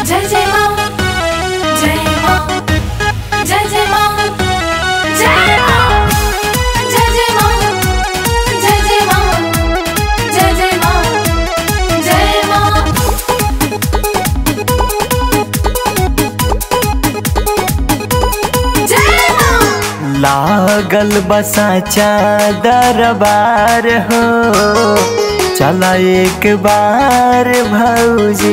जय जय माँ जय माँ जय जय माँ जय माँ जय जय माँ जय जय माँ जय जय माँ जय माँ जय माँ लागल बसा दरबार हो चला एक बार भौजी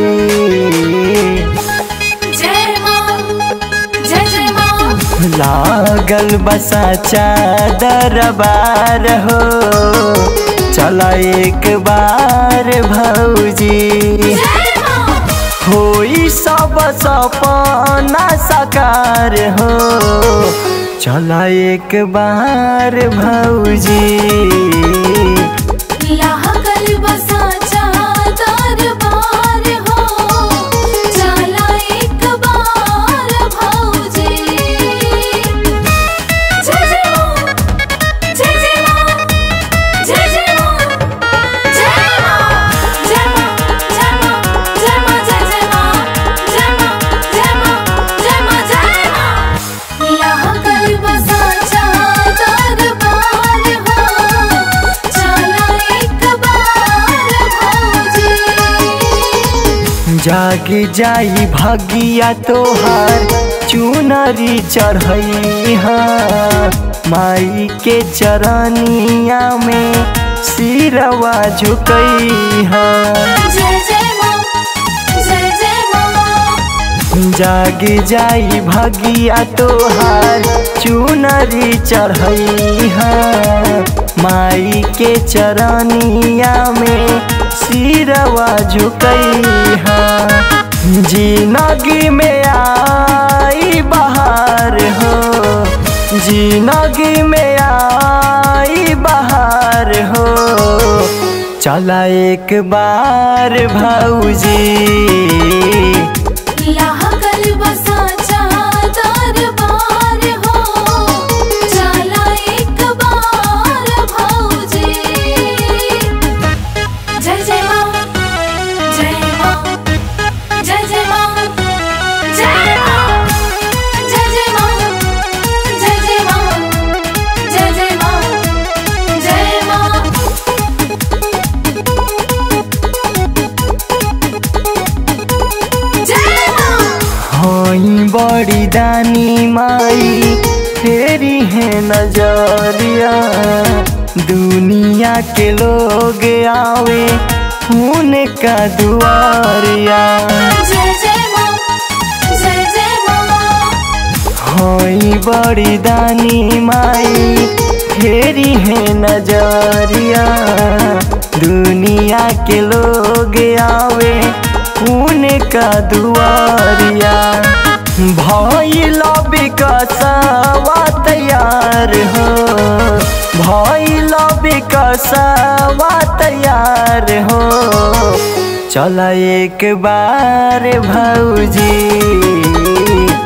जय माँ जय जय माँ लागल बसा दरबार हो चला एक बार भौजी जय माँ होई सब सपना साकार हो चला एक बार भौजी लागल बसा दरबार हो चला एक बार भौजी जय जय माँ जय जय माँ जय जय माँ जय माँ जय माँ जय माँ जय माँ जय जय माँ जय माँ जय माँ जय माँ जय माँ लागल बसा दरबार हो चला एक बार भौजी जाग जाई भगिया तोहार चुनरी चढ़ई माई के चरनिया में सिरवा झुकई जय जय माँ जय जय माँ जाग जाई भगिया तोहार चुनरी चढ़ई माई के चरनिया में सिरवा झुकई जिनगी में आई बहार हो जिनगी में आई बहार हो चला एक बार भौजी लागल बसा दरबार हो चला एक बार भौजी जय जय माँ जय माँ जय जय माँ जय माँ जय जय माँ जय जय माँ जय जय माँ जय माँ जय माँ होई बड़ी दानी माई फेरी है नजरिया दुनिया के लोग आवे उनका दुआरिया जय जय माँ जय जय माँ होई बड़ी दानी माई फेरी है नजरिया दुनिया के लोग आवे उनका दुआरिया भइल विकसवा तैयार हो भइल विकसवा तैयार हो चल एक बार भौजी